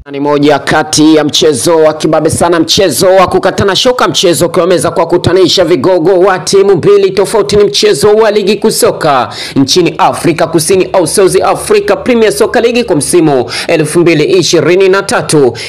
Ni moja kati ya mchezo wa kibabe sana, mchezo wa kukatana shoka, mchezo ukiwameza kwa kutanisha vigogo wa timu mbili tofauti. Ni mchezo wa ligi kusoka nchini Afrika Kusini au South Africa Premier Soccer League kwa msimu 2023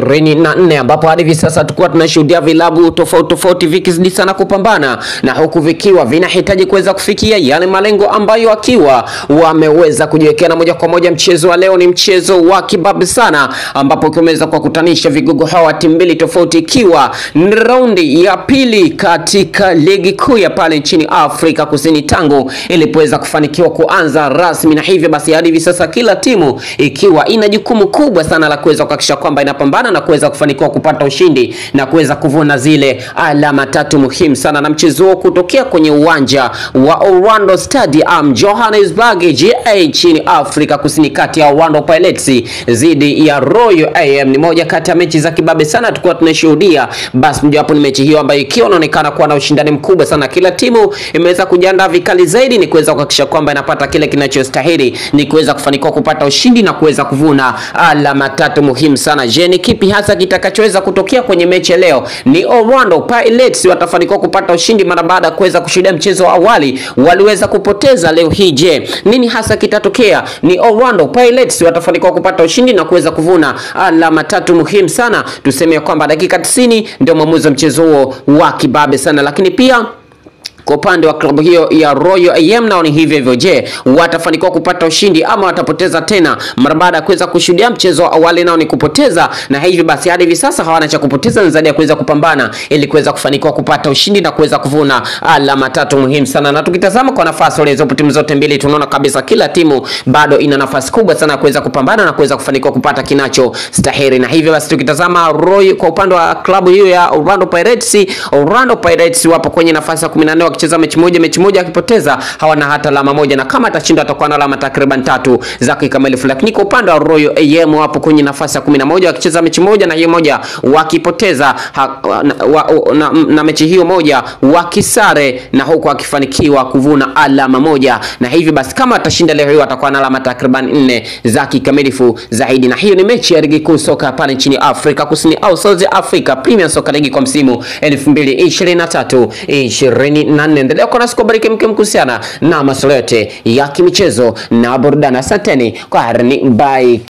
24, ambapo hadi hivi sasa tulikuwa tunashuhudia vilabu tofauti tofauti vikizidi sana kupambana na huku vikiwa vinahitaji kuweza kufikia yale malengo ambayo wakiwa wameweza kujiwekea, na moja kwa moja mchezo wa leo ni mchezo wa kibabe sana ambapo ukiweza kwa kutanisha vigogo hawa timu mbili tofauti, ikiwa ni raundi ya pili katika ligi kuu ya pale nchini Afrika Kusini tangu ilipoweza kufanikiwa kuanza rasmi, na hivyo basi hadi hivi sasa kila timu ikiwa ina jukumu kubwa sana la kuweza kuhakikisha kwamba inapambana na kuweza kufanikiwa kupata ushindi na kuweza kuvuna zile alama tatu muhimu sana, na mchezo huo kutokea kwenye uwanja wa Orlando Stadium Johannesburg, GA nchini Afrika Kusini, kati ya Orlando Pirates dhidi ya Royal AM ni moja kati ya mechi za kibabe sana tulikuwa tunashuhudia. Basi mojawapo ni mechi hiyo ambayo ikiwa inaonekana kuwa na ushindani mkubwa sana, kila timu imeweza kujiandaa vikali zaidi, ni kuweza kuhakikisha kwamba inapata kile kinachostahili, ni kuweza kufanikiwa kupata ushindi na kuweza kuvuna alama tatu muhimu sana. Je, ni kipi hasa kitakachoweza kutokea kwenye mechi leo? Ni Orlando Pirates watafanikiwa kupata ushindi mara baada ya kuweza kushuhudia mchezo wa awali waliweza kupoteza leo hii. Je, nini hasa kitatokea? Ni Orlando Pirates watafanikiwa kupata ushindi na kuweza kuvuna alama tatu muhimu sana. Tuseme kwamba dakika 90 ndio mwamuzi wa mchezo huo wa kibabe sana, lakini pia kwa upande wa klabu hiyo ya Royal AM nao ni hivyo hivyo. Je, watafanikiwa kupata ushindi ama watapoteza tena? Mara baada ya kuweza kushuhudia mchezo wa awali nao ni kupoteza, na hivyo basi hadi hivi sasa hawana cha kupoteza zaidi ya kuweza kupambana ili kuweza kufanikiwa kupata ushindi na kuweza kuvuna alama tatu muhimu sana. Na tukitazama kwa nafasi walizopo timu zote mbili, tunaona kabisa kila timu bado ina nafasi kubwa sana kuweza kupambana na kuweza kufanikiwa kupata kinacho stahili. Na hivyo basi tukitazama Roy kwa upande wa klabu hiyo ya Orlando Pirates, Orlando Pirates wapo kwenye nafasi ya 14 wakicheza mechi moja, mechi moja akipoteza hawana hata alama moja, na kama atashinda atakuwa na alama takriban tatu za kikamilifu. Lakini kwa upande wa Royal AM wapo kwenye nafasi ya 11 wakicheza mechi moja na hiyo moja wakipoteza ha, na, wa, na, na mechi hiyo moja wakisare na huku wakifanikiwa kuvuna alama moja, na hivi basi kama atashinda leo hiyo atakuwa na alama takriban nne za kikamilifu zaidi. Na hiyo ni mechi ya ligi kuu soka pale nchini Afrika Kusini au South Africa Premier Soccer League kwa msimu 2023 24. Endelea kuwa nasi kubariki mke kuhusiana na masuala yote ya kimichezo na burudani. Asanteni kwa harni, bye.